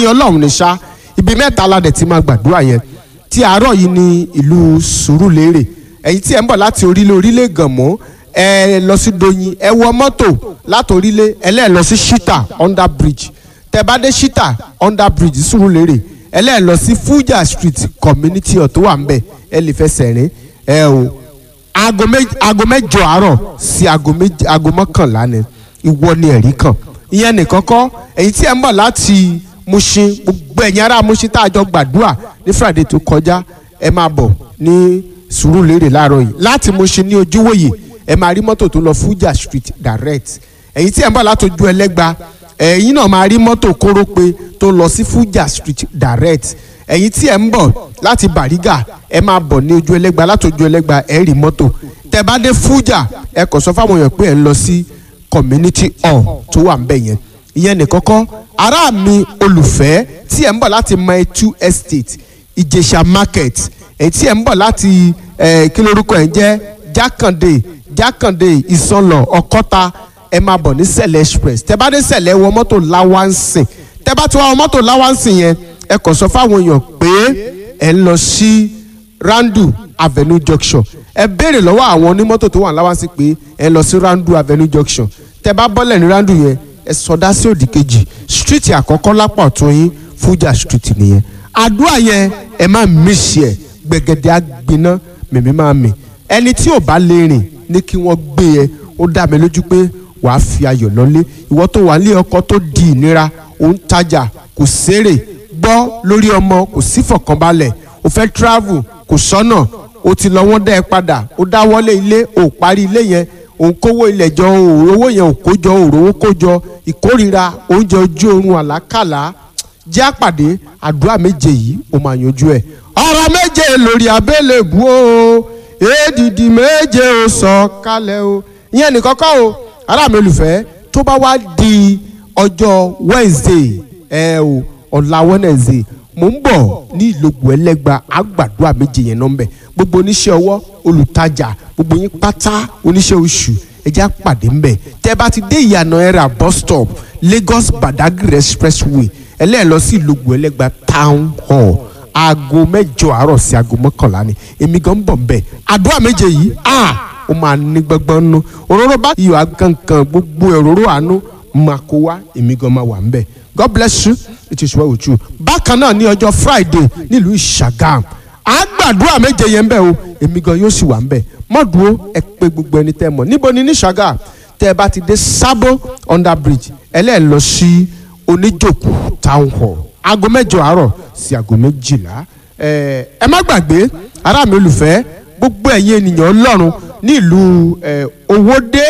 ọlọ́run ní ṣá ibi mẹ́ta aládẹ̀ tí máa gbàdúrà yẹn tí àárọ̀ yìí ní ìlú sùúrùlérè ẹ̀yin tí ẹ̀ ń bọ̀ láti orílẹ̀ orílẹ̀ gànmọ́ ẹ lọ sí doyin ẹ wọ mọ́tò láti orílẹ̀ ẹlẹ́ẹ̀ lọ sí shita under bridge tẹ bá dé shita under bridge sùúrùlérè ẹlẹ́ẹ̀ lọ sí fuja street community hall tó wà ń bẹ̀ ẹ lè fẹsẹ̀ rìn ẹ o aago méj- aago mẹ́jọ àárọ̀ sí aago méj- aago mọ́kànlá ni ìwọ ni ẹ̀rí kan ìyẹn nìkan kọ́ èyí tí ẹ ń bọ̀ láti Mushin gbogbo ẹ̀yin ará Mushin tá a jọ gbàdúrà ní Friday tó kọjá ẹ máa bọ̀ ní Sùúrùlérè láàárọ̀ yìí láti Mushin ní ojúwòye ẹ máa rí mọ́tò tó lọ Fuja Street direct èyí tí ẹ ń bọ̀ láti ojú ẹlẹ́gba ẹ̀yin náà máa rí mọ́tò kórópè tó lọ sí Fuja Street direct ẹ̀yin tí ẹ ń bọ̀ láti Bàrígà ẹ máa bọ̀ ní ojú ẹlẹ́gba láti ojú ẹlẹ́gba ẹ rí mọ́tò tẹ bá dé Fuja ẹ kàn sọ fáwọn èèyàn pé ẹ ń lọ sí community hall tó wà ń bẹ̀ yẹn ìyẹn nìkan kọ́ ará mi olùfẹ́ tí ẹ̀ ń bọ̀ láti Maitu Estate Ìjẹ̀ṣà market èyí tí ẹ̀ ń bọ̀ láti eh, kí lórúkọ ẹ̀ ń jẹ́ Jákàndé Jákàndé Ìsànlọ̀ Ọ̀kọ́ta ẹ máa bọ̀ ní Sẹ̀lẹ̀ express tẹ bá dé Sẹ̀lẹ̀ wọ mọ́tò láwánsìn tẹ bá ti wá wọ mọ́tò láwánsìn yẹn ẹ kàn sọ fáwọn èèyàn pé ẹ ń lọ sí Randu Avenue Junction ẹ béèrè lọ́wọ́ àwọn onímọ́tò tó wà láwánsìn pé ẹ lọ sí Randu Avenue Junction tẹ bá bọ́lẹ̀ ní Randu yẹn ẹ sọdá sí òdì kejì street àkọ́kọ́ lápá ọ̀tún yín Fuja street nìyẹn àdúrà yẹn ẹ má mísì ẹ gbẹ̀gẹ̀dẹ̀ àgbiná mèmí máa mì ẹni tí ò bá lè rìn ní kí wọ́n gbé ẹ ó dá mi lójú pé wàá fi ayọ̀ lọ́lé ìwọ tó wà ní ọkọ tó di ìnira ò ń tajà kò sérè gbọ́ lórí ọmọ kò sí fọ̀kànbalẹ̀ o fẹ́ travel kò sọ́nà o ti lọ wọ́n dá ẹ padà o dáwọ́lé ilé o parí ilé yẹn òun kówó ilẹ̀ jọ owó yẹn ò kó jọ òrówó kó jọ ìkórira oúnjẹ ojú oorun àlákàlà jẹ́ àpàdé àdúrà méje yìí ó máa yanjú ẹ̀. ọ̀rọ̀ méje lórí abẹ́lẹ̀ bú o èdìdì méje ó sọ kalẹ̀ o ìyẹn nìkan kọ́ o ará mi olùfẹ́ tó bá wá di ọjọ́ Wednesday ẹ o ọ̀la Wednesday mo ń bọ̀ ní ìlógun ẹlẹ́gba àgbàdua méje yẹn nọ́mbẹ̀ gbogbo oníṣẹ́ ọwọ́ olùtajà gbogbo yín pátá oníṣẹ́ oṣù ẹjẹ́ àpàdé ńbẹ̀ tẹ́ bá ti dé ìyànà ẹ̀rà bus stop Lagos Badagry expressway ẹlẹ́ẹ̀ lọ sí ìlógun ẹlẹ́gba town hall aago mẹ́jọ àárọ̀ sí aago mọ́kànlá ni èmi gan ń bọ̀ ńbẹ̀ àdúrà méje yìí ah ó máa ní gbọ́ngbọ́n nú òróró bá iyọ̀ agankan gbogbo òróró àánú máa kó wá èmi gan máa wà ńbẹ̀ God bless you it is well with you bákan náà ní ọjọ́ Friday nílùú Ìṣàgàm à á gbàdúrà méje yẹn bẹ́ẹ̀ o èmi gan yóò sì wà ńbẹ̀ mọ́dúró ẹ pé gbogbo ẹni tẹ́ mọ̀ níbo ni ní Ìṣàgàm tẹ́ ẹ bá ti dé Sabo under bridge ẹlẹ́ẹ̀ lọ sí oníjòkó town hall aago mẹ́jọ àárọ̀ sí aago méjìlá ẹ ẹ má gbàgbé ará mi olùfẹ́ gbogbo ẹ̀yin ènìyàn Ọlọ́run ní ìlú ẹ Owódé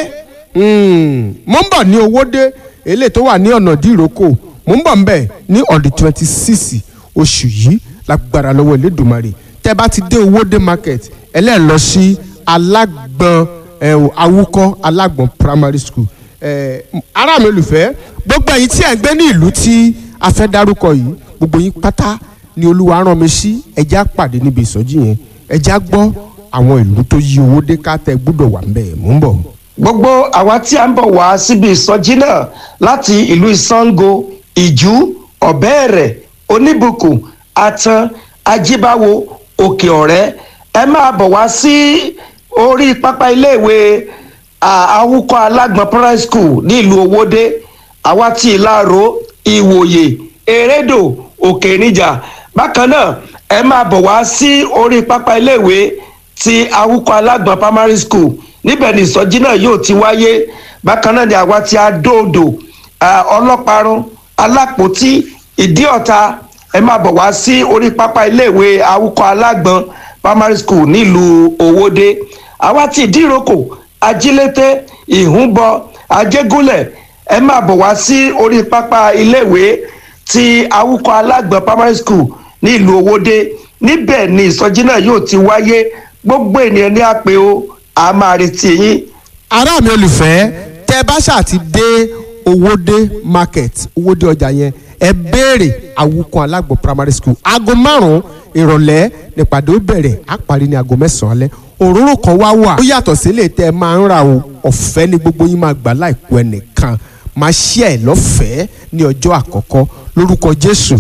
mo ń bọ̀ ní Owódé eléyìí tó wà ní ọ̀nà dìrókò mo ń bọ̀ ń bẹ̀ ní on the twenty six oṣù yìí lágbára lọ́wọ́ Elédùmarè tẹ́ bá ti dé Owódé market ẹlẹ́ẹ̀ lọ sí alágbọ̀n ẹ̀ awúkọ́ alágbọ̀n primary school ẹ̀ ará mi olùfẹ́ gbogbo ẹ̀yin tí ẹ̀ ń gbé ní ìlú tí a fẹ́ dárúkọ yìí gbogbo yín pátá ni Olúwa rán mi sí ẹjẹ́ àpàdé níbi ìsọjí yẹn ẹjẹ́ á gbọ́ àwọn ìlú tó yí Owódé ká tẹ gbúdọ̀ wà ń bẹ̀ mò ń bọ̀. gbogbo àwa tí a ń bọ̀ wá síbi ìsọjí náà láti ìlú Ìsàngó ìjú ọ̀bẹ́ẹ̀rẹ̀ oníbùkún atan ajíbáwo òkè ọ̀rẹ́ ẹ máa bọ̀ wá sí orí pápá iléèwé àwùkọ́ alágbọ̀n primary school nílùú Owódé àwa tí ìlàró ìwòye erédò òkè níjà bákan náà ẹ máa bọ̀ wá sí orí pápá iléèwé ti awúkọ alágbọ̀n primary school níbẹ̀ ni ìsọjí náà yóò ti wáyé bákan náà ni àwa ti adóodò ọlọ́parun alápòtí ìdíọ̀ta ẹ máa bọ̀ wá sí orí pápá iléèwé awúkọ alágbọ̀n primary school nílùú Owódé àwa ti ìdíròkò ajílété ìhúnbọ ajégúnlẹ̀ ẹ máa bọ̀ wá sí orí pápá iléèwé ti awúkọ alágbọ̀n primary school nílùú Owódé níbẹ̀ ni ìsọjí náà yóò ti wáyé gbogbo ènìyàn ní àpè o a máa retí yín. ará mi olùfẹ́ tẹ́ bá ṣáà ti dé Owódé market Owódé ọjà yẹn ẹ béèrè Awúkọ́ Alágbọ̀n primary school aago márùn-ún ìrọ̀lẹ́ nípàdé ó bẹ̀rẹ̀ á parí ní aago mẹ́sàn-án alẹ́ òróró kan wá wà ó yàtọ̀ sílé tẹ́ ẹ máa ń ra o ọ̀fẹ́ ni gbogbo yín máa gbà láìkú ẹnìkan máa ṣí ẹ̀ lọ́fẹ̀ẹ́ ní ọjọ́ àkọ́kọ́ lórúkọ Jésù